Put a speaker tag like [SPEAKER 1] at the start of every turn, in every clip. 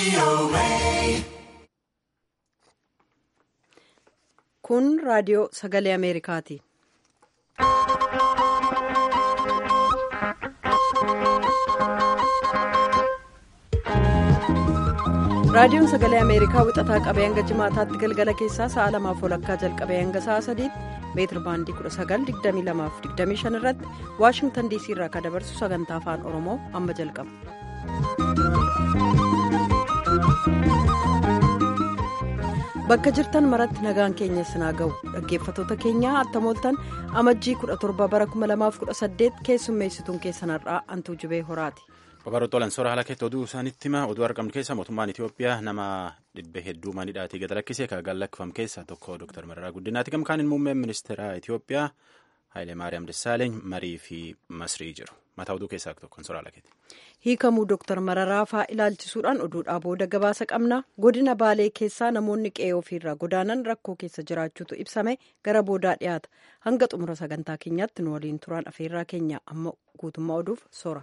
[SPEAKER 1] Kun raadiyoo sagalee Ameerikaati. Raadiyoon sagalee Ameerikaa wixataa qabee hanga jimaataatti galgala keessaa sa'a lamaaf walakkaa jalqabee hanga sa'a sadiitti meetir baandii 1922-25 irratti Waashingtan DC irraa kan dabarsu sagantaa afaan Oromoo amma jalqaba. Bakka jirtan maratti nagaan keenya sinaa ga'u dhaggeeffatoota keenyaa attamooltan amajjii 17 bara 2018 keessummeessituun keessanarraa antuu jibee horaati.
[SPEAKER 2] Babaroottolan soora haala keetti oduu isaanitti hima oduu argamnu keessa mootummaan Itoophiyaa nama dhibbe hedduu manidhaatii gad lakkisee kan gallakkifam keessa tokko Dr. Mararaa Guddinaati. Gamkaan muummeen ministeera Itoophiyaa Haayile Maariyaam Dassaaleeny marii fi masrii jiru. Mataa oduu keessaa tokkoon soora haala keetti.
[SPEAKER 1] Hiikamuu Dr. Mararaa fa'aa ilaalchisuudhaan oduudhaa booda gabaasa qabna. Godina Baalee keessaa namoonni qe'ee ofiirraa godaanan rakkoo keessa jiraachuutu ibsame gara boodaa dhiyaata. Hanga xumura sagantaa keenyaatti nu waliin turaan afeerraa keenya amma guutummaa oduuf soora.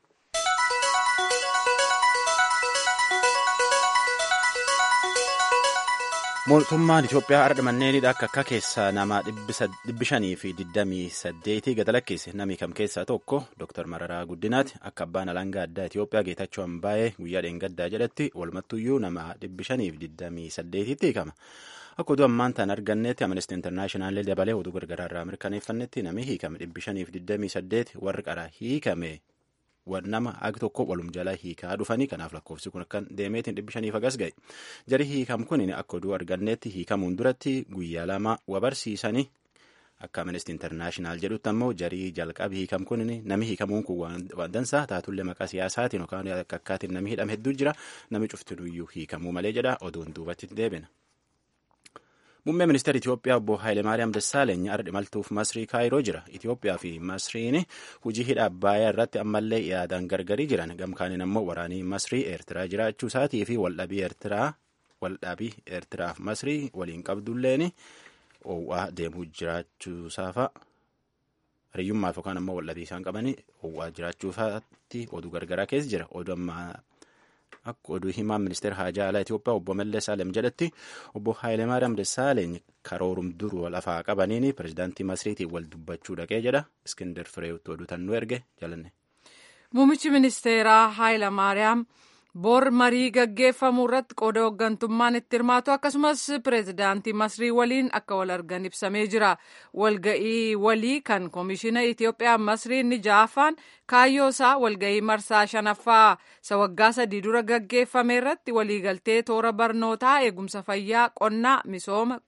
[SPEAKER 2] Mootummaan Itoophiyaa ardha manneenidha akka akka keessaa nama dhibbi shanii fi digdamii saddeetii gad lakkise namni kam keessaa tokko Dr. Mararaa Guddinaati akka abbaan alangaa addaa Itoophiyaa Geetachoo Ambaayee guyyaa dheengaddaa jedhatti walumattuyyuu nama dhibbi shanii fi digdamii saddeetitti hiikama. Akka oduu ammaan tan argannetti Amnesty International dabalee oduu gargaraa irraa mirkaneeffannetti namni hiikame dhibbi shanii fi digdamii saddeeti warri qaraa hiikame. nama agi tokko walum jala hiikaa dhufanii kanaaf lakkoofsi kun akkan deemeetiin dhibbi shaniif agas ga'e jari hiikam kun akka oduu arganneetti hiikamuun duratti guyyaa lama wabarsiisanii akka amnesty internaashinaal jedhutti ammoo jarii jalqabi hiikam kun nami hiikamuun kun waan dansaa taatullee maqaa siyaasaatiin yookaan akka akkaatiin nami hidhame hedduu jira nami cuftinuyyuu hiikamuu malee jedha oduun duubatti deebina. Muummee ministeera Itoophiyaa obbo Haayilemaariyaam Dassaaleeny ardhi maltuuf Masrii Kaayiroo jira. Itoophiyaa fi Masriin hojii hidha Abbaayyaa irratti ammallee yaadaan gargarii jiran. Gamkaaniin ammoo waraanii Masrii Eertiraa jiraachuu isaatii fi waldhabii Eertiraa waldhabii Eertiraaf Masrii waliin qabdulleen oowwaa deemuu jiraachuu isaafa. Hariyyummaaf yookaan ammoo waldhabii isaan qabanii oowwaa jiraachuu isaatti oduu gargaraa keessa jira. Oduu ammaa Akka oduu himaan ministeera haajaa alaa Itoophiyaa obbo Mallas Alem jedhatti obbo Haayilemaariyaam Dassaaleeny karoorum duruu lafaa qabaniin pirezidaantii Masriitiin wal dubbachuu dhaqee jedha. Iskindar Fireewotti oduu tan nu erge jalanne.
[SPEAKER 3] Muummichi ministeeraa Haayilemaariyaam bor marii gaggeeffamu irratti qooda hooggantummaan itti hirmaatu akkasumas pireezidaantii Masrii waliin akka wal argan ibsamee jira. Walga'ii walii kan koomishina Itoophiyaa Masrii inni ja'affaan kaayyoo isaa walga'ii marsaa shanaffaa isa waggaa sadii dura gaggeeffame irratti waliigaltee toora barnootaa eegumsa fayyaa qonnaa misooma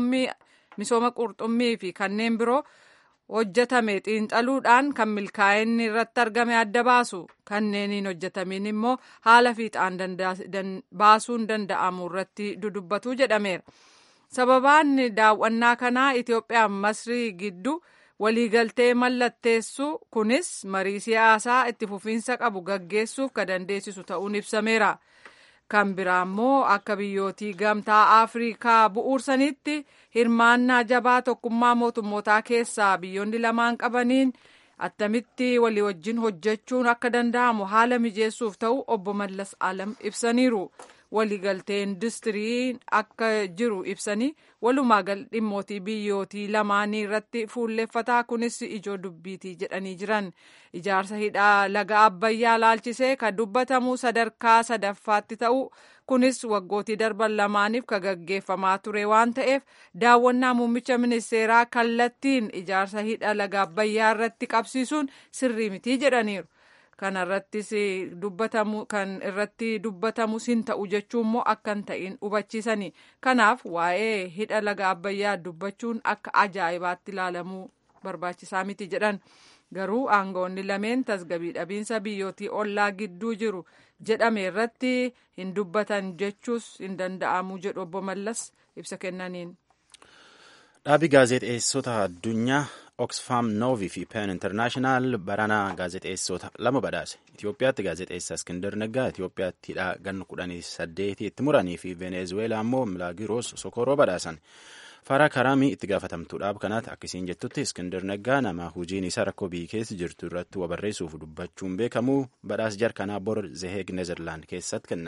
[SPEAKER 3] qurxummii fi kanneen biroo hojjetame xiinxaluudhaan kan milkaa'inni irratti argame adda baasu kanneeniin hojjetamiin immoo haala fiixaan baasuun danda'amu irratti dudubbatu jedhameera. Sababaan daawwannaa kanaa Itoophiyaa Masrii gidduu waliigaltee mallatteessu kunis marii siyaasaa itti fufiinsa qabu gaggeessuuf kan dandeessisu ta'uun ibsameera. Kan biraa immoo akka biyyootii gamtaa Afrikaa bu'uursanitti hirmaannaa jabaa tokkummaa mootummootaa keessaa biyyoonni lamaan qabaniin attamitti walii wajjin hojjechuun akka danda'amu haala mijeessuuf ta'u obbo Mallas Alam ibsaniiru. Waliigaltee industirii akka jiru ibsanii walumaa gal dhimmootii biyyootii lamaanii irratti fuulleffataa kunis ijoo dubbiitii jedhanii jiran ijaarsa hidhaa laga abbayyaa laalchisee kan dubbatamu sadarkaa sadaffaatti ta'u kunis waggootii darban lamaaniif kan gaggeeffamaa ture waan ta'eef daawwannaa muummicha ministeeraa kallattiin ijaarsa hidha laga abbayyaa irratti qabsiisuun sirrii mitii jedhaniiru. kan irrattis dubbatamu kan irratti dubbatamus hin ta'u jechuun immoo akka hin ta'in hubachiisani kanaaf waa'ee hidha laga abbayyaa dubbachuun akka ajaa'ibaatti ilaalamuu barbaachisaa miti jedhan garuu aangawoonni lameen tasgabii dhabiinsa biyyootii ollaa gidduu jiru jedhame irratti hin dubbatan jechuus hin danda'amu jedhu obbo Mallas ibsa kennaniin.
[SPEAKER 2] Dhaabii gaazexeessota addunyaa Oxfam Novi fi Pen International baranaa gaazexeessota lama badhaase. Itoophiyaatti gaazexeessaa Iskindar Neggaa Itoophiyaatti hidhaa ganna kudhanii saddeetii itti muranii fi Venezueelaa immoo Milaagiroos Sokoroo badhaasan. Faraa Karaamii itti gaafatamtuu dhaaba kanaatti akkasiin jettutti Iskindar Neggaa nama hojiin isaa rakkoo biyya keessa jirtu irratti wabarreessuuf dubbachuun beekamu badhaas jarkanaa bor Zeheeg Nezerlaand keessatti kennan.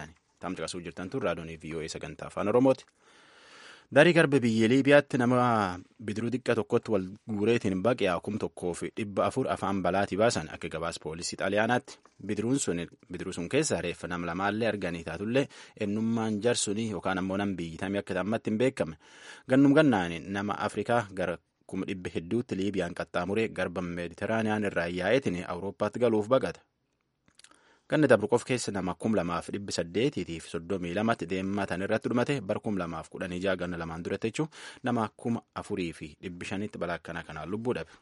[SPEAKER 2] Taam caqasuu jirtan tun raadiyoonii VOA sagantaa afaan Oromooti. Darii garba biyya Liibiyaatti nama bidiruu xiqqaa tokkotti wal guureetiin baqee kum tokkoo fi dhibba afur afaan balaatii baasan akka gabaas poolisii xaaliyaanaatti bidiruu sun keessa reeffa nam lamaallee arganii taatullee ennummaan jarsunii yookaan ammoo nam biyyitamee akka tammatti hin beekame gannum gannaan nama Afrikaa gara kuma dhibba hedduutti Liibiyaan qaxxaamuree garba meeditiraaniyaan irraa yaa'eetiin Awurooppaatti galuuf baqata. Ganna Dabruqoof keessa nama kum lamaaf dhibbi saddeetiitiif soddomii lamatti deematan irratti dhumate bar kum lamaaf kudhanii jaha ganna lamaan duratti jechuun nama kuma afurii fi dhibbi shanitti balaa akkanaa kanaan lubbuu dhabe.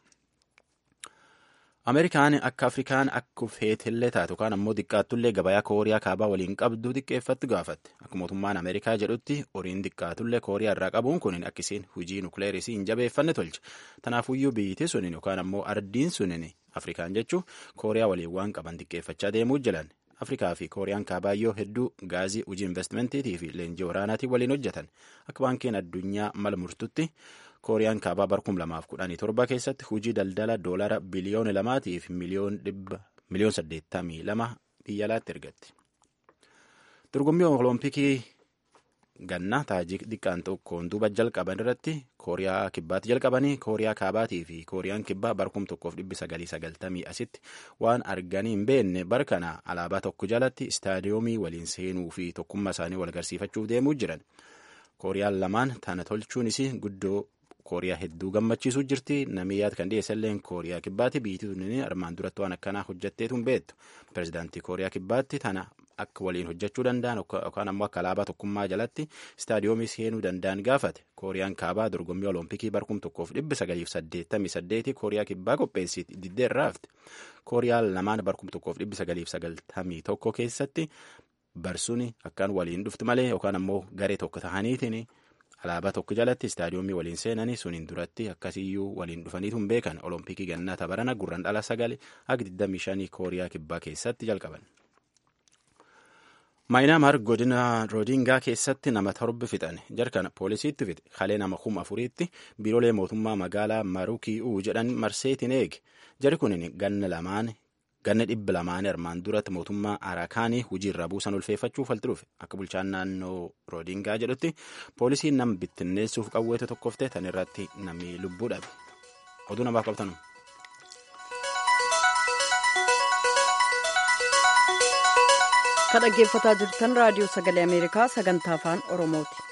[SPEAKER 2] Ameerikaan akka Afrikaan akka feetillee taatu yookaan ammoo xiqqaattullee gabayaa Kooriyaa kaabaa waliin qabdu xiqqeeffatti gaafatte. Akka mootummaan Ameerikaa jedhutti horiin xiqqaatullee Kooriyaa irraa qabuun kun akkisiin hujii nukleerisii hin jabeeffanne tolche. Tanaafuyyuu biyyittii suniin yookaan ammoo ardiin suniin Afrikaan jechuun Kooriyaa waliin waan qaban xiqqeeffachaa deemuu jiran. Afrikaa fi Kooriyaan kaabaayyoo hedduu gaazii hojii investimentiitii fi leenjii waraanaatiin waliin hojjetan. Akka baankiin addunyaa mala murtutti Kooriyaan kaabaa bar kum lamaaf kudhanii torba keessatti hojii daldala doolara biliyoona lamaatii fi miliyoon saddeettamii lama biyya alaatti ergatti. Dorgommii Olompikii ganna taajik xiqqaan tokkoon duuba jalqaban irratti Kooriyaa kibbaatti jalqabanii Kooriyaa kaabaatii fi Kooriyaan kibbaa bar kum tokkoof dhibbi sagalii sagaltamii asitti waan arganii hin beekne bar kana alaabaa tokko jalatti istaadiyoomii waliin seenuu fi tokkummaa isaanii wal agarsiifachuuf deemuu jiran. Kooriyaan lamaan tana tolchuunis guddoo Kooriyaa hedduu gammachiisuu jirti. Namni yaad kan dhiyeessalleen Kooriyaa kibbaatti biyyi tuni armaan duratti waan akkanaa hojjetteetu hin beektu. Pireezidaantii Kooriyaa kibbaatti tana akka waliin hojjechuu danda'an yookaan ammoo akka alaabaa tokkummaa jalatti istaadiyoomii seenuu danda'an gaafate. Kooriyaan kaabaa dorgommii Olompikii bar kum tokkoof dhibba sagaliif saddeettamii saddeeti Kooriyaa kibbaa qopheessiti diddee irraa hafte. Kooriyaan lamaan bar kum tokkoof dhibba sagaliif sagaltamii tokko keessatti barsuun akkaan waliin dhufti malee yookaan ammoo garee tokko tahaniitiin alaabaa tokko jalatti istaadiyoomii waliin seenanii suniin duratti akkasiyyuu waliin dhufaniitu hin beekan olompikii gannaa tabarana gurran dhala sagali akka 25 kooriyaa kibbaa keessatti jalqaban. maayinaamaar godina roodingaa keessatti nama torba fixan jarkana poolisiitti fixe kalee nama kuma afuriitti biiroolee mootummaa magaalaa marukii'uu jedhan marseetiin eege jari kun ganna lamaan ganna dhibba lamaan armaan duratti mootummaa arakaanii hojiirra buusan ulfeeffachuuf falti dhufe akka bulchaan naannoo roodingaa jedhutti poolisiin nama bittinneessuuf qawweete tokkofte tan irratti namni lubbuu dhabe oduu namaaf qabtanu.
[SPEAKER 1] kan dhaggeeffataa jirtan raadiyoo sagalee ameerikaa sagantaa afaan oromooti.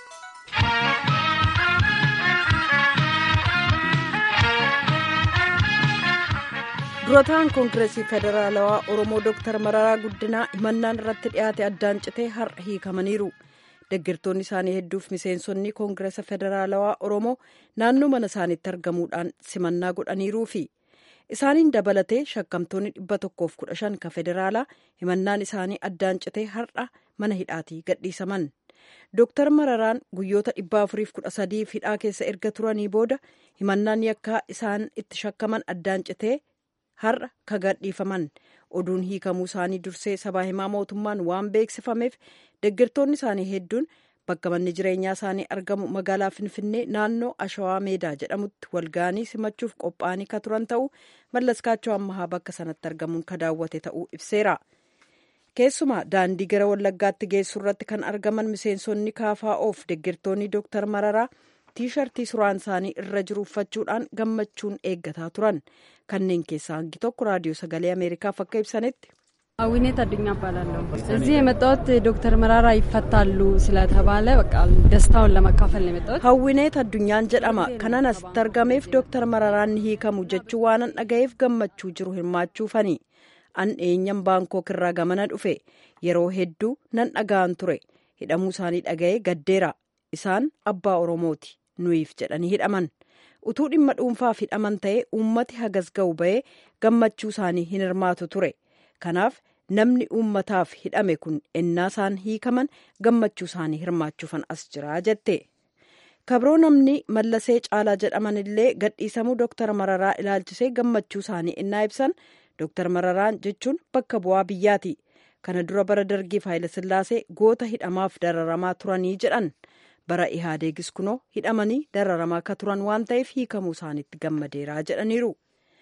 [SPEAKER 1] durataan koongireesii federaalawaa oromoo dooktar mararaa guddinaa himannaan irratti dhiyaate addaan citee har'a hiikamaniiru deeggartoonni isaanii hedduuf miseensonni koongireesa federaalawaa oromoo naannoo mana isaaniitti argamuudhaan simannaa godhaniiruufi isaaniin dabalatee shakkamtoonni dhibba tokkoof kudha shan ka federaalaa himannaan isaanii addaan citee har'a mana hidhaatii gadhiisaman dooktar mararaan guyyoota dhibba afuriif kudha sadiif hidhaa keessa erga turanii booda himannaan yakkaa isaan itti shakkaman addaan citee har'a ka gadhiifaman oduun hiikamuu isaanii dursee sabaa himaa mootummaan waan beeksifameef deeggartoonni isaanii hedduun bakka manni jireenyaa isaanii argamu magaalaa finfinnee naannoo ashawaa meedaa jedhamutti walga'anii simachuuf qophaa'anii ka turan ta'uu mallaskaachoo ammahaa bakka sanatti argamuun ka daawwate ta'uu ibseera. keessumaa daandii gara wallaggaatti geessu irratti kan argaman miseensonni kaafaa'oof deeggartoonni dooktar mararaa tiishartii suraan isaanii irra jiru uffachuudhaan gammachuun eeggataa turan kanneen keessaa hangi tokko raadiyoo sagalee ameerikaaf akka ibsanitti.
[SPEAKER 4] አዊኔት አዱኛ እባላለሁ። እዚህ የመጣሁት ዶክተር መራራ ይፈታሉ ስለተባለ በቃ ደስታውን ለመካፈል ነው የመጣሁት።
[SPEAKER 1] hawwineet addunyaan jedhama kanan asitti argameef dooktar mararaan ni hiikamu jechuu waanan dhagayeef gammachuu jiru hirmaachuufani an eenyan baankook irraa gamana dhufe yeroo hedduu nan dhaga'an ture hidhamuu isaanii dhaga'ee gaddeera isaan abbaa oromooti nuyiif jedhanii hidhaman utuu dhimma dhuunfaaf hidhaman ta'ee uummati hagas ga'u ba'ee gammachuu isaanii hin hirmaatu ture kanaaf namni uummataaf hidhame kun ennaa isaan hiikaman gammachuu isaanii hirmaachuufan as jira jette kabroo namni mallasee caalaa jedhaman illee gadhiisamuu dooktar mararaa ilaalchisee gammachuu isaanii ennaa ibsan dooktar mararaan jechuun bakka bu'aa biyyaati kana dura bara dargiif haayilasillaasee goota hidhamaaf dararamaa turanii jedhan bara ihaadeegis kunoo hidhamanii dararamaa akka turan waan ta'eef hiikamuu isaaniitti gammadeeraa jedhaniiru.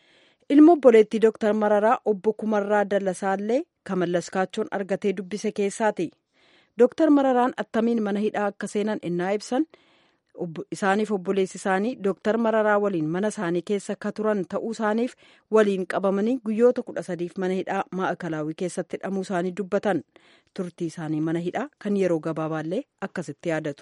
[SPEAKER 1] ilma obboleettii dooktar mararaa obbo kumarraa dallasaallee kan mallaskaachoon argatee dubbise keessaati dooktar mararaan attamiin mana hidhaa akka seenan innaa ibsan isaaniif obboleessi isaanii dooktar mararaa waliin mana isaanii keessa ka turan ta'uu isaaniif waliin qabamanii guyyoota kudha sadiif mana hidhaa maa'akalaawii keessatti hidhamuu isaanii dubbatan turtii isaanii mana hidhaa kan yeroo gabaabaallee akkasitti yaadatu.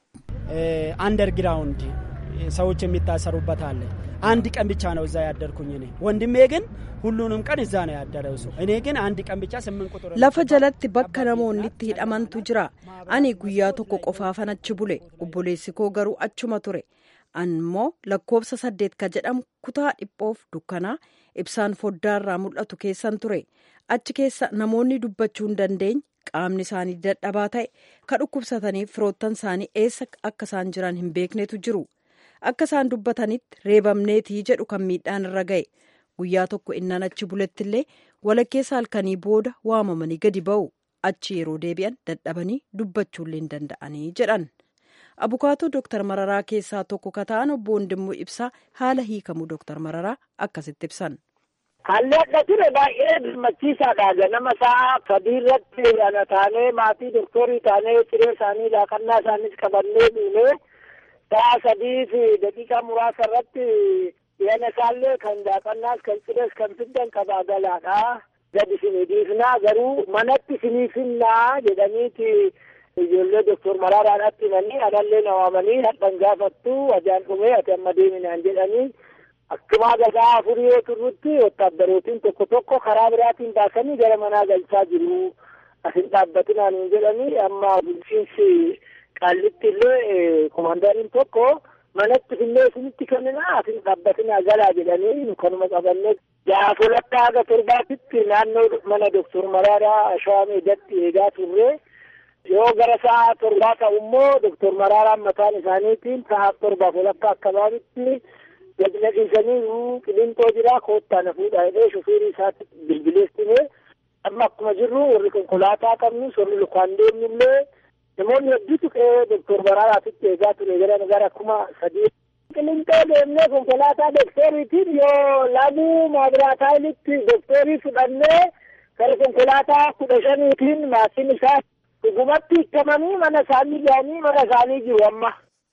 [SPEAKER 5] አንደርግራውንድ ሰዎች የሚታሰሩበት አለ። አንድ ቀን ብቻ ነው እዛ ያደርኩኝ እኔ። ወንድሜ ግን ሁሉንም ቀን እዛ ነው ያደረው ሰው። እኔ ግን አንድ ቀን ብቻ ስምንት ቁጥር
[SPEAKER 1] lafa jalatti bakka namoonni itti hidhamantu jira ani guyyaa tokko qofaafan achi bule obboleessi koo garuu achuma ture ammoo lakkoofsa saddeet ka jedhamu kutaa dhiphoof dukkanaa ibsaan foddaarraa mul'atu keessan ture achi keessa namoonni dubbachuu hin dandeenye qaamni isaanii dadhabaa ta'e ka dhukkubsataniif firoottan isaanii eessa akka isaan jiran hin beeknetu jiru akka isaan dubbatanitti reebamneetii jedhu kan miidhaan irra ga'e guyyaa tokko innan achi bulettillee walakkeessa halkanii booda waamamanii gadi ba'u achi yeroo deebi'an dadhabanii dubbachuullee hin danda'anii jedhan abukaatoo dooktar mararaa keessaa tokko ka ta'an obbo Wandimmoo ibsaa haala hiikamuu dooktar mararaa akkasitti ibsan.
[SPEAKER 6] Haalli adda ture baay'ee gammachiisaadha. Ganama sa'a sadii irratti ana taanee maatii doktorii taanee ciree isaanii laaqannaa isaaniis qabannee dhiinee sa'a sadii fi daqiiqaa muraasa irratti yana isaallee kan laaqannaas kan cirees kan fiddan qabaa galaadha. Gadi isinii dhiifnaa garuu manatti isinii finnaa jedhaniiti ijoollee doktor Maraaraadhaatti himanii anallee na waamanii hadhan gaafattu ajaan dhumee ati amma deeminaan jedhanii akkuma gadaa afurii yoo turrutti wotaaddarootiin tokko tokko karaa biraatiin baasanii gara manaa galchaa jiru. Asin dhaabbatinaan hin jedhanii amma bulchiinsi qaallitti illee komaandariin tokko manatti fillee isinitti kennina asin dhaabbatinaa galaa jedhanii kanuma qabannee jaasolatti haga torbaatitti naannoo mana doktor Maraaraa Shawaa Meedatti eegaa turre. yoo gara sa'a torbaa ta'u immoo doktor Maraaraan mataan isaaniitiin sa'a torbaaf walakkaa akkabaabitti gadi laqiisanii qilintoo jira koottaa na fuudhaa jedhee shofeerii isaatti bilbileessine amma akkuma jirru warri konkolaataa qabnus warri lukaan deemnullee namoonni hedduutu qe'ee doktor Maraaraatitti eegaa ture gara gara kuma sadii. Qilintoo deemnee konkolaataa doktoriitiin yoo laguu maabiraataayilitti doktorii fudhannee gara konkolaataa kudha shaniitiin maatiin isaa dhugumatti hiikamanii mana isaanii ga'anii mana isaanii jiru amma.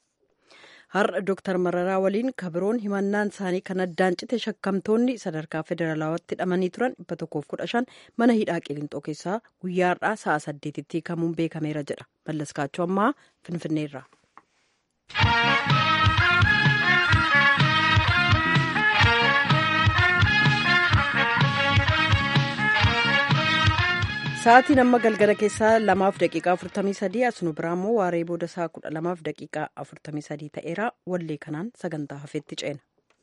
[SPEAKER 1] har'a dooktar mararaa waliin kabiroon himannaan isaanii kan addaan cite shakkamtoonni sadarkaa federaalawaatti hidhamanii turan dhibba tokkoof kudha shan mana hidhaa qilintoo keessaa guyyaa har'aa sa'a saddeetitti hiikamuun beekameera jedha mallaskaachuu ammaa finfinneerra. Sa'aatiin amma galgala keessaa lamaaf daqiiqaa afurtamii sadii as nu biraa immoo waaree booda saa kudha lamaaf daqiiqaa afurtamii sadii ta'eera wallee kanaan sagantaa hafeetti ceena.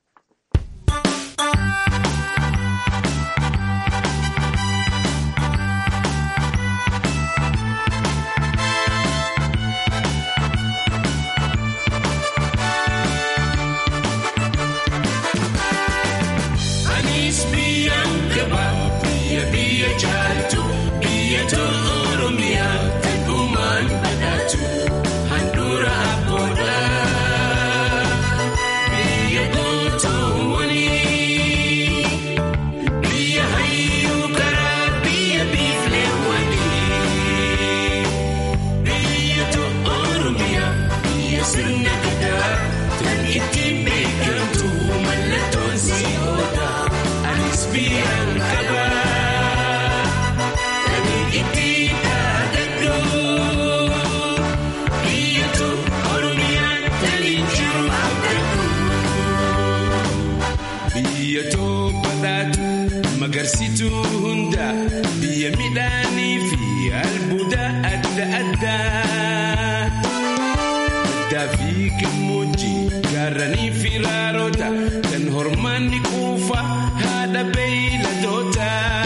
[SPEAKER 7] Magarsituu hundaa biyya midhaanii fi albuuda adda addaa. Addaa fi gammoojjii gaarranii fi raaroota kan hormaanni quufa haadha beeyladoota.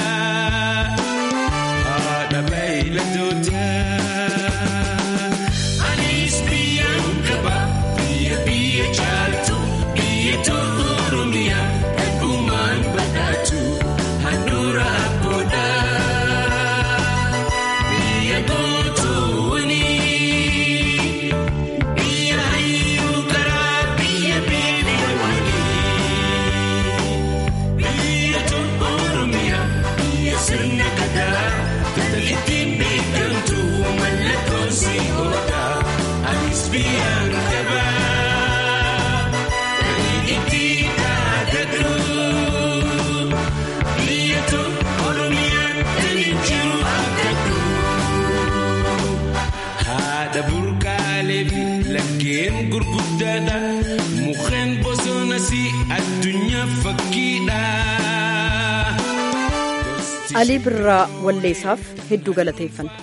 [SPEAKER 7] Haadha beeyladoota. Anis biyyaan qaba biyya biyya caaltu biyya tolu Oromiyaa eegumaan badhaatu. Handura abboodha biyya gootooni biyya hayyuu karaa biyya beelewani biyya tolu Oromiyaa biyya sirna gadaa tattalittiin beekamtu malla. mallattoonsi oola anis biyyaan qabaa kan itti kaadadhu biyya tokko oromiyaan kan jiru argadhu haadha burqaalee fi laggeen gurguddaadha mukkeen bosonas addunyaa fakkiidha.
[SPEAKER 1] alii birraa walleessaaf hedduu galateeffanna.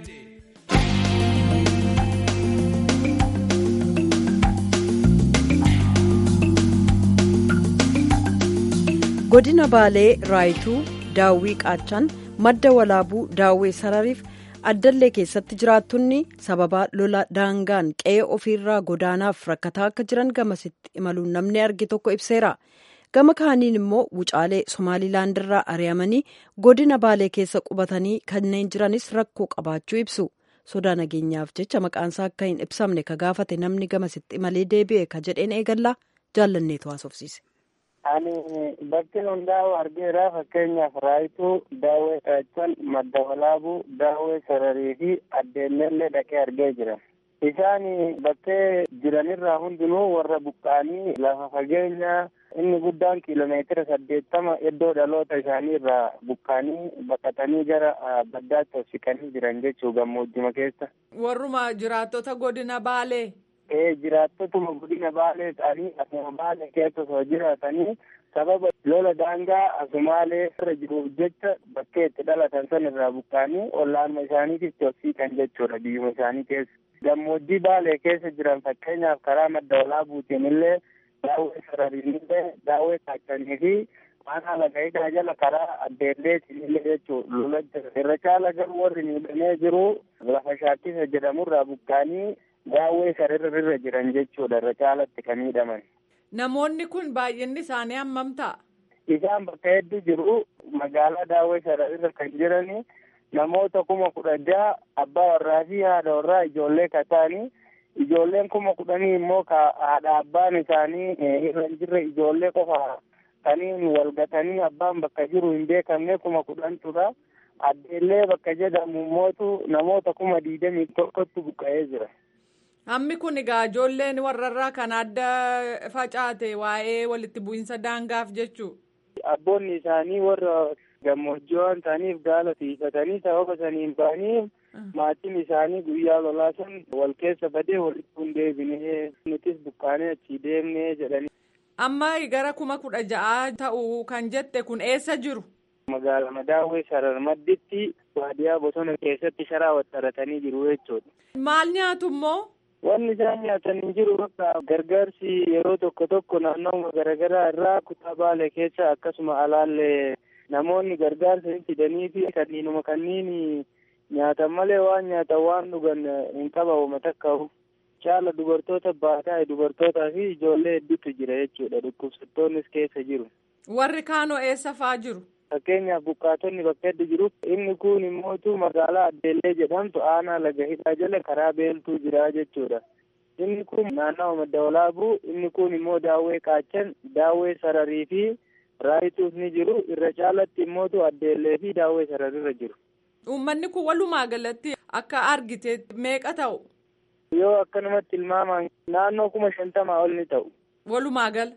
[SPEAKER 1] godina baalee raayituu daawwii qaachaan madda walaabuu daawwee sarariif addallee keessatti jiraattonni sababa lola daangaan qe'ee ofiirraa godaanaaf rakkataa akka jiran gamasitti imaluun namni arge tokko ibseera. gama kaaniin immoo wucaalee somaalilaandirraa ari'amanii godina baalee keessa qubatanii kanneen jiranis rakkoo qabaachuu ibsu sodaa nageenyaaf jecha maqaansaa akka hin ibsamne ka gaafate namni gamasitti imalee deebi'e ka jedheen eegallaa jaallanneetu haasofsiise.
[SPEAKER 6] Ani bakki hundaa'u argeera fakkeenyaaf raayituu daawwee qaachan madda walaabuu daawwee sararii fi addeenyallee dhaqee argee jira. Isaan bakkee jiranirraa hundinuu warra buqqaanii lafa fageenya inni guddaan kiiloomeetira saddeettama iddoo dhaloota isaanii irraa buqqaanii baqatanii gara baddaatti of siqanii jiran jechuu gammoojjuma keessa.
[SPEAKER 3] Warruma jiraattota godina Baalee.
[SPEAKER 6] Ee jiraattotuma godina Baalee ta'anii asuma Baalee keessa osoo jiraatanii sababa lola daangaa asumaalee irra jiruuf jecha bakkee itti dhalatan san irraa buqqaanii ollaanuma isaaniititti of siqan jechuudha biyyuma isaanii keessa. Gammoojjii Baalee keessa jiran fakkeenyaaf karaa madda walaabuutiin illee daawwee sarariinillee daawwee kaachanii fi waan haala ga'iidhaa jala karaa addeelleetiin illee jechuudha lola jira. Irra caala garuu warri miidhamee jiru lafa shaakkisa jedhamurraa buqqaanii daawwee sararrirra jiran jechuudha irra caalatti kan miidhaman.
[SPEAKER 3] Namoonni kun baay'inni isaanii hammam ta'a?
[SPEAKER 6] Isaan bakka hedduu jiru magaalaa daawwee sararrirra kan jirani namoota kuma kudha jaha abbaa warraa fi haadha warraa ijoollee kataanii ijoolleen kuma kudhanii immoo ka haadha abbaan isaanii irra hin jirre ijoollee qofa kaniin walgatanii abbaan bakka jiru hin beekamne kuma kudhantudha. Addeellee bakka jedhamu mootu namoota kuma digdamii tokkotti buqqa'ee jira.
[SPEAKER 3] Hammi kun egaa ijoolleen warrarraa kan adda facaate waa'ee walitti bu'iinsa daangaaf jechuu.
[SPEAKER 6] Abboonni isaanii warra gammoojjii waan ta'aniif gaala tiifatanii sababa saniin ba'anii maatiin isaanii guyyaa lolaa san wal keessa badee walitti hin deebinee nutis buqqaanee achii deemnee jedhanii.
[SPEAKER 3] Amma gara kuma kudha ja'a ta'u kan jette kun eessa jiru?
[SPEAKER 6] Magaalaa Madaawwee Sarar Madditti baadiyaa bosona keessatti sharaa waxxaratanii jiru jechuudha.
[SPEAKER 3] Maal nyaatu immoo?
[SPEAKER 6] Wanni isaan nyaatanii jiru bakka gargaarsi yeroo tokko tokko naannoo garaagaraa irraa kutaa baalee keessa akkasuma alaallee namoonni gargaarsa hin fidanii fi kanniinuma kanniin nyaatan malee waan nyaatan waan dhugan hin qabamu takka'u. Caala dubartoota baataa dubartootaa fi ijoollee hedduutu jira jechuudha dhukkubsattoonnis keessa jiru.
[SPEAKER 3] Warri kaanoo eessa faa jiru?
[SPEAKER 6] Fakkeenyaaf buqqaatonni bakka hedduu jiru. Inni kun immootu magaalaa Addeellee jedhamtu aanaa laga hidhaa jala karaa beeltuu jira jechuudha. Inni kun naannawa madda walaabuu, inni kun immoo daawwee qaachan, daawwee sararii fi raayituus ni jiru. Irra caalatti immootu Addeellee fi daawwee sararirra jiru.
[SPEAKER 3] Uummanni kun walumaa galatti akka argite meeqa ta'u?
[SPEAKER 6] Yoo akkanumatti ilmaamaan naannoo kuma shantamaa ol ni ta'u.
[SPEAKER 3] Walumaa gala?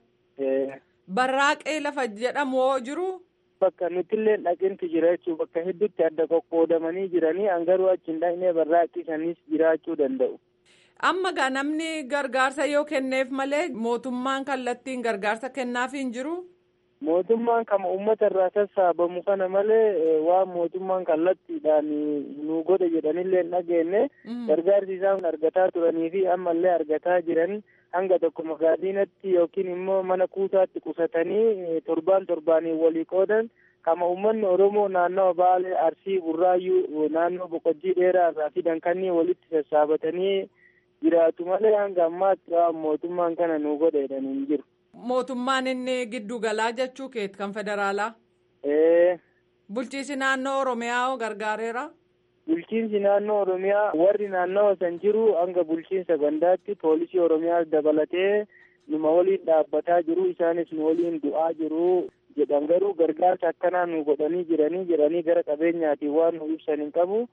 [SPEAKER 3] Barraaqee lafa jedhamu hoo jiru?
[SPEAKER 6] Bakka nutillee dhaqinti jira jechuudha. Bakka hedduutti adda qoqqoodamanii jiranii hangaruu achi hin dhaqnee barraaqii sanis jiraachuu danda'u.
[SPEAKER 3] Amma gaa namni gargaarsa yoo kenneef malee mootummaan kallattiin gargaarsa kennaaf hin jiru?
[SPEAKER 6] Mootummaan kama uummata irraa sassaabamu kana malee waan mootummaan kallattiidhaan nu godhe jedhanillee hin dhageenye gargaarsi isaan argataa turanii fi ammallee argataa jiran hanga tokko magaaliinatti yookiin immoo mana kuusaatti qusatanii torbaan torbaaniin walii qoodan kama uummanni Oromoo naannawa Baalee Arsii Burraayyuu naannoo Boqojjii dheeraa irraa fidan kanneen walitti sassaabatanii jiraatu malee hanga ammaatti waan mootummaan kana nu godhe jedhanii hin jiru.
[SPEAKER 3] Mootummaan inni giddu galaa jechuu keeti kan federaalaa. Bulchiinsi naannoo Oromiyaa hoo gargaareera.
[SPEAKER 6] Bulchiinsi naannoo Oromiyaa warri naannawa san jiru hanga bulchiinsa gandaatti poolisii Oromiyaas dabalatee numa waliin dhaabbataa jiru isaanis nu waliin du'aa jiru jedhan garuu gargaarsa akkanaa nu godhanii jiranii jedhanii gara qabeenyaatiin waan nu ibsan hin qabu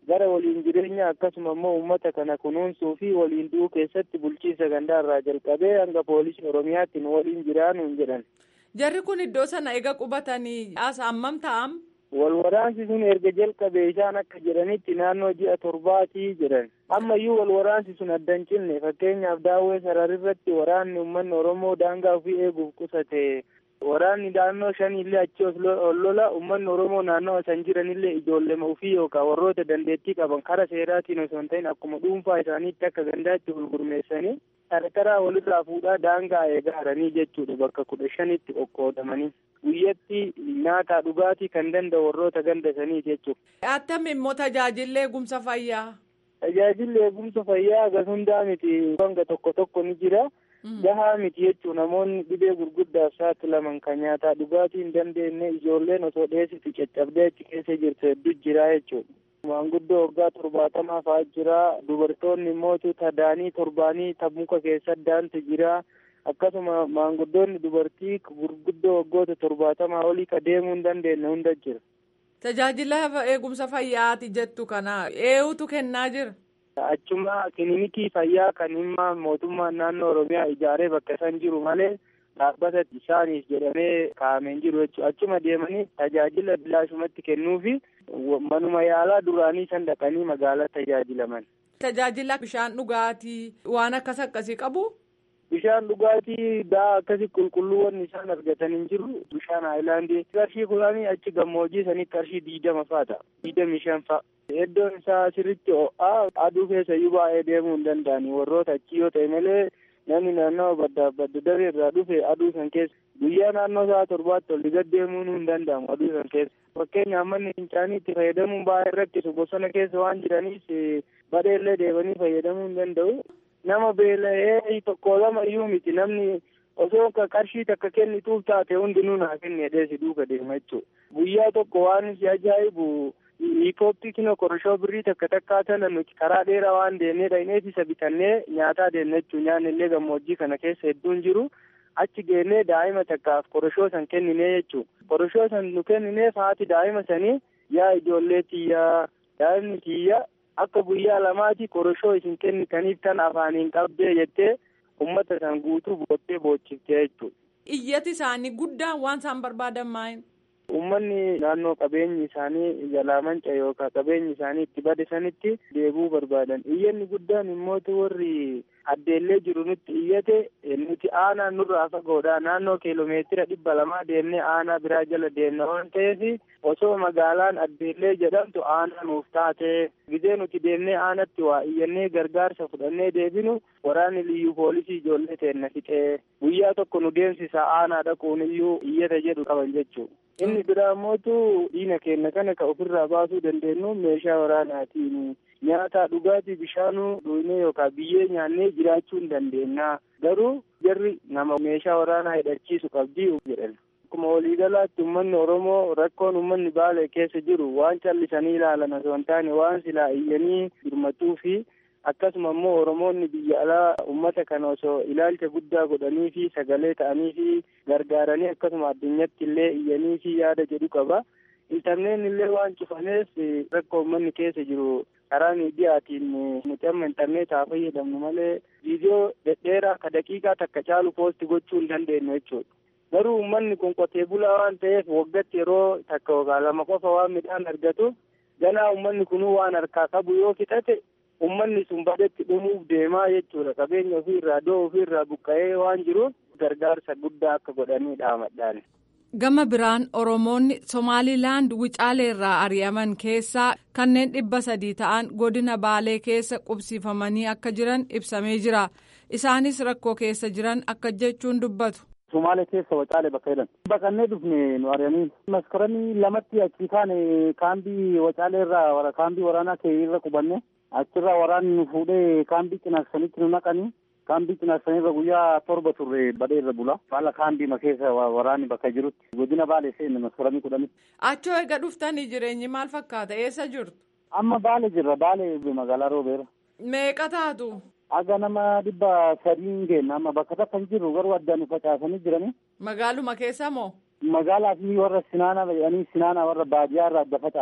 [SPEAKER 8] gara waliin jireenya akkasuma immoo uummata kana kunuunsuu fi waliin du'uu keessatti bulchiinsa gandaarraa jalqabee hanga poolisii oromiyaatti nu waliin jiraanuun jedhan.
[SPEAKER 3] Jarri kun iddoo sana eega qubatanii as hammam ta'am?
[SPEAKER 8] Wal waraansi sun erga jalqabee isaan akka jedhanitti naannoo ji'a torbaatii jedhan. Ammayyuu wal waraansi sun addan cinne fakkeenyaaf daawwee sararirratti waraanni uummanni Oromoo daangaa ofii eeguuf qusate waraanni naannoo shaniillee achi ol lola uummanni oromoo naannoo san jiranillee ijoollema ofii yookaan warroota dandeettii qaban kara seeraatiin osoo hin ta'in akkuma dhuunfaa isaaniitti akka gandaatti gurgurmeessanii tartaraa walirraa fuudhaa daangaa eegaaranii jechuudha bakka kudha shanitti qoqqoodamanii guyyatti nyaataa dhugaatii kan danda'u warroota ganda sanii jechuudha.
[SPEAKER 3] Attam immoo tajaajilli eegumsa fayyaa.
[SPEAKER 8] Tajaajilli eegumsa fayyaa gas hundaa miti hanga tokko tokko ni jira. gahaa miti jechuun namoonni dhibee gurguddaaf saaxilaman kan nyaataa dhugaatii hin dandeenye ijoolleen osoo dheessitu caccabdee achi keessa jirtu hedduu jira jechuudha. Maanguddoo waggaa torbaatamaa fa'aa jira. Dubartoonni immoo tadaanii torbaanii muka keessa daantu jira. Akkasuma maanguddoonni dubartii gurguddoo waggoota torbaatamaa olii ka deemuu hin dandeenye hunda jira.
[SPEAKER 3] Tajaajila eegumsa fayyaati jettu kana eenyutu kennaa jira?
[SPEAKER 8] Achuma kilinikii fayyaa kan himma mootummaan naannoo Oromiyaa ijaaree bakka isaan jiru malee dhaabbata isaaniif jedhamee kaa'ameen jiru jechuudha. Achuma deemanii tajaajila bilaashumatti kennuufi manuma yaalaa duraanii san dhaqanii magaalaa tajaajilaman.
[SPEAKER 3] Tajaajila bishaan dhugaatii waan akkas akkasii qabu?
[SPEAKER 8] Bishaan dhugaatii daa akkasi qulqulluuwwan isaan argatan hin jiru. Bishaan haayilaandii qarshii kudhanii achi gammoojjii sanitti qarshii diidama fa'a ta'a. Diidamii shan fa'a. Iddoon isaa sirritti ho'aa aduu keessa iyyuu baay'ee deemuu hin danda'ani. Warroota achi yoo ta'e malee namni naannoo baddaa badda daree irraa dhufe aduu san keessa guyyaa naannoo sa'a torbaatti ol gad deemuu hin danda'amu aduu san keessa. Fakkeenyaaf manni fincaanii itti fayyadamuun baay'ee rakkisu bosona keessa waan jiraniif badheellee deemanii fayyadamuu hin danda'u. Nama beela'ee tokko lama iyyuu miti namni osoo qarshii takka kennituuf taate hundinuu naa kenne dheesi duuka deema jechuudha. Guyyaa tokko waan si ajaa'ibu hiikooptii kino korshoo birrii takka takkaa tana nuti karaa dheeraa waan deemnee dha'ineet isa bitannee nyaataa deemna jechuun nyaanni illee gammoojjii kana keessa hedduun jiru. Achi geennee daa'ima takkaaf koroshoo san kenninee jechuudha. Koroshoo san nu kennineef haati daa'ima sanii yaa ijoollee tiyyaa daa'imni tiyya akka guyyaa lamaati koroshoo isin kennitaniif tan afaaniin qabdee jettee ummata san guutuu boottee boochiftee jechuudha.
[SPEAKER 3] Iyyati isaanii guddaan waan isaan barbaadan maayin?
[SPEAKER 8] Uummanni naannoo qabeenyi isaanii jalaa manca yookaan qabeenyi isaanii itti bade sanitti deebuu barbaadan. Iyyanni guddaan immoo warri addeellee jiru nutti iyyate nuti aanaa nurraa fagoodha. Naannoo kiiloomeetira dhibba lamaa deemnee aanaa biraa jala deemna waan ta'eef osoo magaalaan addeellee jedhamtu aanaa nuuf taate gizee nuti deemnee aanatti waa iyyannee gargaarsa fudhannee deebinu waraanni liyyuu poolisii ijoollee teenna fixee guyyaa tokko nu deemsisa aanaa dhaquun iyyuu iyyata jedhu qaban jechuudha. Inni biraa mootu diina keenya kana ka ofirraa baasuu dandeenyu meeshaa waraanaatiin nyaata dhugaatii bishaanuu dhugnee yookaan biyyee nyaannee jiraachuu hin dandeenya. Garuu jarri nama meeshaa waraanaa hidhachiisu qabdii jedhan. Akkuma waliigalaatti uummanni Oromoo rakkoon uummanni Baalee keessa jiru waan callisanii ilaalan osoo hin taane waan silaa iyyanii birmatuu fi akkasuma immoo Oromoonni biyya alaa uummata kana osoo ilaalcha guddaa godhanii fi sagalee ta'anii fi gargaaranii akkasuma addunyatti illee iyyanii fi yaada jedhu qaba. Intarneen illee waan cufaneef rakkoo uummanni keessa jiru karaa miidiyaatiin nuti amma intarneetaa fayyadamnu malee viidiyoo dhedheeraa ka daqiiqaa takka caalu poosti gochuu hin dandeenyu jechuudha. Garuu uummanni kun qotee bulaa waan ta'eef waggatti yeroo takka yookaan lama qofa waan midhaan argatu ganaa uummanni kunuu waan harkaa qabu yoo fixate ummanni sun badetti dhumuuf deemaa jechuudha qabeenya ofiirraa doo ofiirraa buqqa'ee waan jiruuf gargaarsa guddaa akka godhanii dhaamadhaan.
[SPEAKER 3] Gama biraan Oromoonni Somaalilaand Wucaaleerraa ari'aman keessaa kanneen dhibba sadii ta'an godina Baalee keessa qubsiifamanii akka jiran ibsamee jira. Isaanis rakkoo keessa jiran akka jechuun dubbatu.
[SPEAKER 9] Somaalee keessa Wacaalee bakka jedhan. Baqannee dhufne nu ari'anii maskaranii lamatti achi kaane kaambii Wacaaleerraa kaambii waraanaa kee irra qubanne. achirraa waraanni nu fuudhee kaambii cinaaksanitti nu naqanii kaambii cinaaksanirra guyyaa torba turre badee irra bula haala kaambii keessa waraanni bakka jirutti godina baalee seenne maskaranii kudhanitti.
[SPEAKER 3] Achoo eega dhuftanii jireenyi maal fakkaata eessa jirtu?
[SPEAKER 9] Amma baalee jirra baalee magaalaa roobeera.
[SPEAKER 3] Meeqa taatu?
[SPEAKER 9] Aga nama dhibba sadiin geenna amma bakka takka hin jirru garuu addaan facaasanii jiranii.
[SPEAKER 3] Magaaluma keessa moo?
[SPEAKER 9] Magaalaa fi warra sinaana jedhanii sinaana warra baadiyyaa irraa adda facaasan.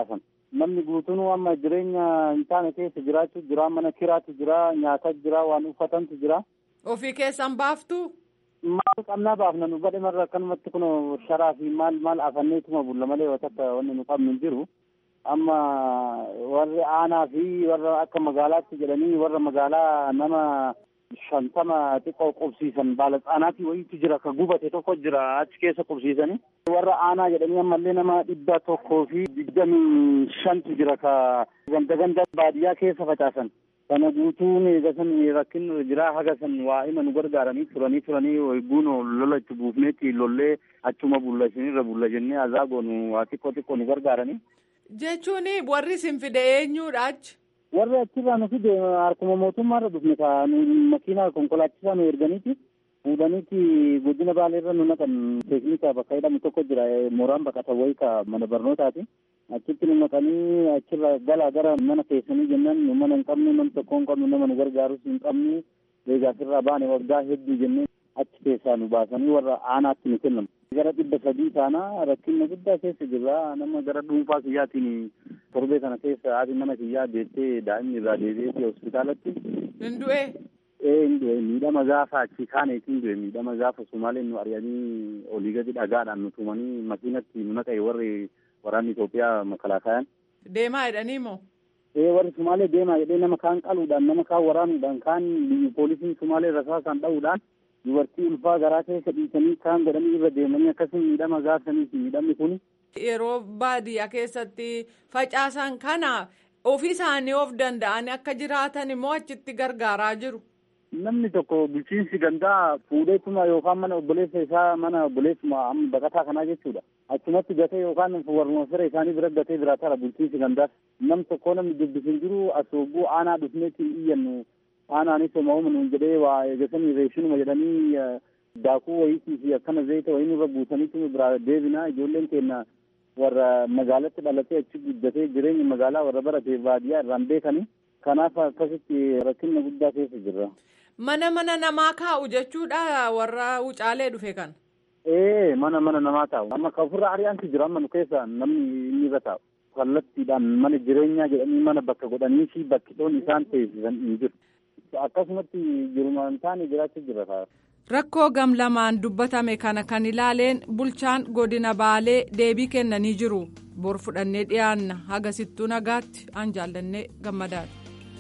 [SPEAKER 9] namni guutuun amma jireenya hin taane keessa jiraachuu jira mana kiraatu jira nyaata jira waan uffatantu jira.
[SPEAKER 3] Ofii keessan baaftu?
[SPEAKER 9] Maal qabnaa baafna nu badhe marra akkanumatti kun sharaa fi maal maal afanneetuma bulla malee waan akka wanni nu qabnu hin jiru. Amma warri aanaa fi warra akka magaalaatti jedhanii warra magaalaa nama shantama xiqqoo qubsiisan baala tsaanaatii wayiitu jira ka gubate tokko jira achi keessa qubsiisanii. Warra aanaa jedhanii ammallee nama dhibba tokkoo fi digdamii shantu jira ka ganda ganda baadiyyaa keessa facaasan. Kana guutuun eegasan rakkin jira haga san waa hima nu gargaaranii turanii turanii wayguun lola itti buufneetti lollee achuma bulla isinirra bulla jennee azaagoonu waa xiqqoo xiqqoo nu gargaaranii.
[SPEAKER 3] Jechuun warri isin fide eenyuudha achi?
[SPEAKER 9] warri achirraa nu fide harkuma mootummaarra dhufne ka nu makiinaa konkolaachisaa nu erganiiti fuudhaniiti godina baaleerra nu naqan teeknika bakka jedhamu tokko jira mooraan baqata wayii ka mana barnootaati achitti nu naqanii achirra galaa gara mana keessanii jennaan nu mana hin qabnu nam tokko hin qabnu nama nu gargaarus hin qabnu eegaasirraa baane waggaa hedduu jennee achi keessaa nu baasanii warra aanaatti nu kennamu. gara dhibba sadii taana rakkina guddaa keessa jirra nama gara dhuunfaa kiyyaatiin torbee kana keessa haati mana kiyyaa deettee daa'imni irraa deebi'eeti hospitaalatti.
[SPEAKER 3] Hin du'e?
[SPEAKER 9] Ee hin du'e miidhama gaafa achi kaaneetiin du'e miidhama gaafa Sumaaleen nu ari'anii olii gadi dhagaadhaan nu tumanii makiinatti nu naqe warri waraanni Itoophiyaa makalaakayaan.
[SPEAKER 3] Deemaa jedhanii moo?
[SPEAKER 9] Ee warri Sumaalee deemaa jedhee nama kaan qaluudhaan nama kaan waraanuudhaan kaan poolisiin Sumaalee rasaasaan dha'uudhaan dubartii ulfaa garaa keessa dhiisanii kaan godhanii irra deemanii akkasuma miidhama gaafsanii miidhamni kun.
[SPEAKER 3] Yeroo baadiyyaa keessatti facaasan kana ofii isaanii of danda'anii akka jiraatan immoo achitti gargaaraa jiru.
[SPEAKER 9] Namni tokko bulchiinsi gandaa fuudheetuma yookaan mana obboleessa isaa mana obboleessuma amma baqataa kanaa jechuudha. Achumatti gatee yookaan warruma fira isaanii bira gatee biraa tara bulchiinsi gandaas. Nam tokko namni dubbisin jiru as hogguu aanaa dhufneetti iyyannu aanaanis homaa nuun jedhee waa eegasanii reeshinuma jedhanii daakuu wayiitii fi akkana zayita wayii nurra buusaniitu biraa deebinaa ijoolleen keenya warra magaalatti dhalatee achi guddatee jireenya magaalaa warra baratee baadiyyaa irraan beekanii kanaaf akkasitti rakkina guddaa keessa jirra.
[SPEAKER 3] Mana mana namaa kaa'u jechuudha warra wucaalee dhufe kan.
[SPEAKER 9] Ee mana mana namaa taa'u amma kan ofirra ari'aantu jira amma nu keessa namni inni irra taa'u. kallattiidhaan mana jireenyaa jedhanii mana bakka godhanii fi bakki dhoon isaan teessisan hin jiru. Akkasumatti jirumaan taane jiraachuu jira.
[SPEAKER 3] Rakkoo gam lamaan dubbatame kana kan ilaaleen bulchaan godina baalee deebii kennanii jiru. Bor fudhannee dhiyaanna hagasittuu nagaatti aan jaallannee gammadaadha.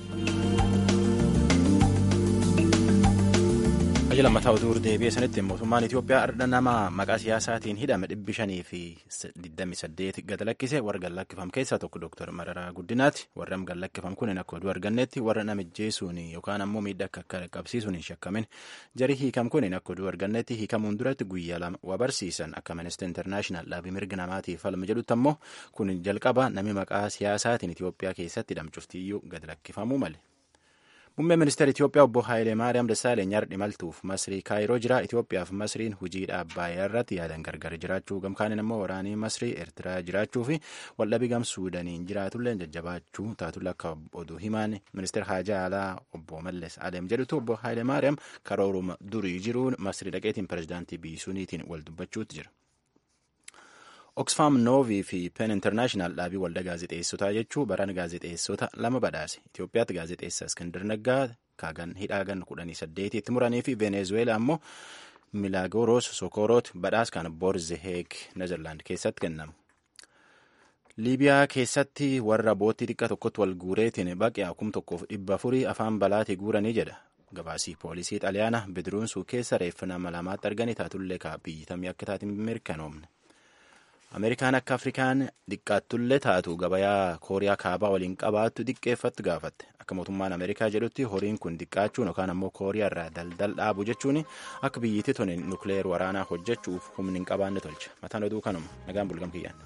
[SPEAKER 2] Ajja lammataa utuu deebi'ee sanitti mootummaan Itoophiyaa ardha nama maqaa siyaasaatiin hidhame dhibbi shanii fi digdami saddeet gad lakkise warra gad lakkifam keessaa tokko Dooktar Mararaa Guddinaati. Warra gad lakkifam kun akka oduu argannetti warra namijjeesuun yookaan ammoo miidhaa akka qabsiisuun hin shakkamin jari hiikam kun akka oduu argannetti hiikamuun duratti guyyaa lama waa barsiisan akka Amnesty International dhaabii mirga namaatiif falma jedhutti ammoo kun jalqaba nami maqaa siyaasaatiin Itoophiyaa keessatti hidhamchuftiyyuu gad lakkifamuu male. Muummeen ministeera Itoophiyaa obbo Haayilee Maariyaam Dassaaleny har'a imaltuuf Masrii Kaayiroo jira. Itoophiyaaf Masriin hojii dhaabbaayyaa irratti yaadan gargar jiraachuu gamkaaniin immoo waraanii Masrii Eertiraa jiraachuu fi waldhabii gam Suudaniin jiraatullee jajjabaachuu taatulla akka oduu himaan ministeera haajaa alaa obbo Malles Adeem jedhutu obbo Haayilee Maariyaam karooruma durii jiruun Masrii dhaqeetiin pirezidaantii biyyisuuniitiin wal dubbachuutti jira. Oxfam Noovii fi Pen International dhaabii waldaa gaazexeessotaa jechuun baran gaazexeessota lama badhaase. Itoophiyaatti gaazexeessa Iskandar Naggaa kaagan hidhaagan kudhanii saddeetitti muranii fi Venezueelaa ammoo Milaagoros Sokoroot badhaas kan Borzeheeg Nezerlaand keessatti kennamu. Liibiyaa keessatti warra boottii xiqqaa tokkotti wal guureetiin baqee kum tokkoof dhibba afurii afaan balaatii guuranii jedha. Gabaasii poolisii xaliyaana bidiruunsuu keessa reeffa nama lamaatti arganii taatullee biyyitamii akka taatiin mirkanoomne. Ameerikaan akka Afrikaan xiqqaattullee taatu gabayaa Kooriyaa kaabaa waliin qabaattu xiqqeeffattu gaafatte. Akka mootummaan Ameerikaa jedhutti horiin kun xiqqaachuun yookaan ammoo Kooriyaa irraa daldal dhaabu jechuun akka biyyittii tuni nukleer waraanaa hojjechuuf humni hin qabaanne tolcha. Mataan oduu kanuma. Nagaan bulgam kiyyaan.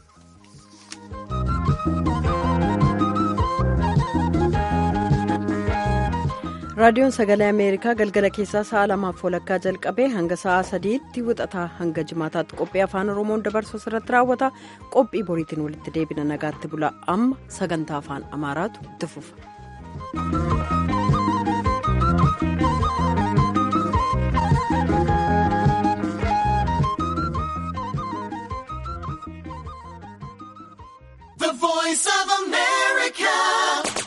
[SPEAKER 1] raadiyoon sagalee ameerikaa galgala keessaa sa'a lamaaf walakkaa jalqabee hanga sa'a sadiitti wixataa hanga jimaataatti qophii afaan oromoon dabarsu irratti raawwata qophii boriitiin walitti deebina nagaatti bula amma sagantaa afaan amaaraatu itti fufa.
[SPEAKER 7] voice Voice of America.